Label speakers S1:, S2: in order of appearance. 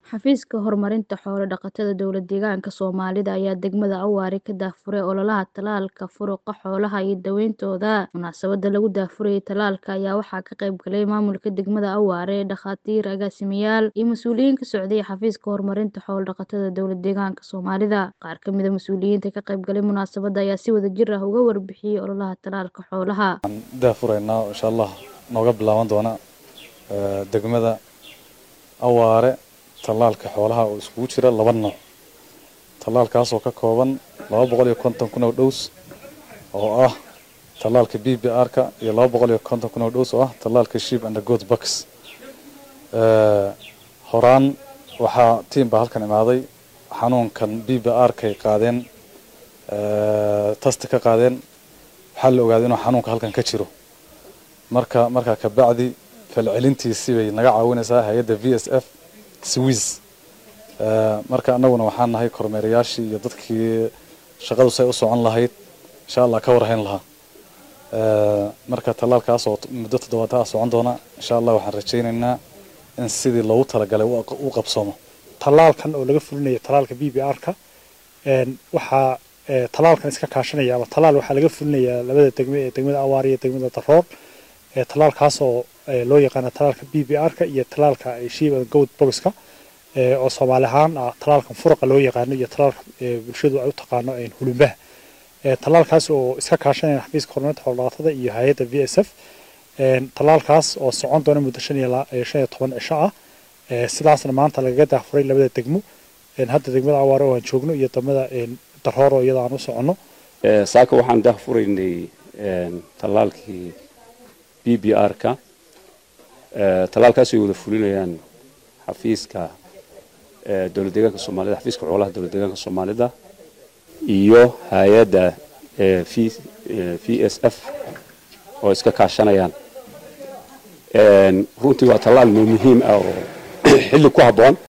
S1: Xafiiska Horumarinta Xoolo-dhaqatada Dowlad-deegaanka Soomaalida ayaa degmada Awaare ka daahfuray ololaha tallaalka furuqa xoolaha iyo daaweyntoda. Munaasabadda lagu daahfurayay tallaalka ayaa waxaa ka qayb galay maamulka degmada Awaare, dhakhaatiir, agaasimayaal, iyo mas'uuliyiin ka socday Xafiiska Horumarinta Xoolo-dhaqatada Dowlad-deegaanka Soomaalida. Qaar ka mid ah mas'uuliyiinta ka qayb galay munaasabadda ayaa si wadajir ah uga warbixiyay ololaha tallaalka xoolaha.
S2: waxaan daahfuraynaa insha allah nooga bilaaban doona degmada awaare tallaalka xoolaha oo iskugu jira laba nooc tallaalkaas oo ka kooban laba boqol iyo konton kun oo dhows oo ah tallaalka b b r ka iyo laba boqol iyo konton kun oo dhows oo ah tallaalka sheep and goat bucks horaan waxaa tiim baa halkan imaaday xanuunkan b b r kay qaadeen tasti ka qaadeen waxaa la ogaaday inuu xanuunka halkan ka jiro marka markaa kabacdi falcelintiisii bay naga caawinaysaa hay-adda v s f swiss marka annaguna waxaan nahay kormeerayaashii iyo dadkii shaqadu say u socon lahayd insha allah ka warhayn lahaa marka tallaalkaas oo muddo toddobaad ah socon doona insha allah waxaan rajaynaynaa in sidii loogu talagalay u qabsoomo
S3: tallaalkan oo laga fulinayo tallaalka b b r ka waxaa tallaalkan iska kaashanaya ama tallaal waxaa laga fulinayaa labada degme ee degmada awaar iyo degmada daroor tallaalkaasoo loo yaqaana tallaalka b b r ka iyo tallaalka sheep and goat boxka oo soomaali ahaan ah tallaalkan furuqa loo yaqaano iyo tallaalka bulshadu ay u taqaano hulumbaha tallaalkaas oo iska kaashanaya xafiiska horumarinta xoolo-dhaqatada iyo hay-adda v s f tallaalkaas oo socon doona muddo shan iyo shan iyo toban cisho ah sidaasna maanta lagaga daahfuray labada degmo hadda degmada awaare oo aan joogno iyo degmada daroor oo iyada aan u soconno
S4: saaka waxaan daahfuraynay tallaalkii b b r ka tallaalkaas ay wada fulinayaan xafiiska dowlad deegaanka soomaalida xafiiska xoolaha dowlad deegaanka soomaalida iyo hay-adda v s f oo iska kaashanayaan runtii waa tallaal muhiim ah oo xilli ku habboon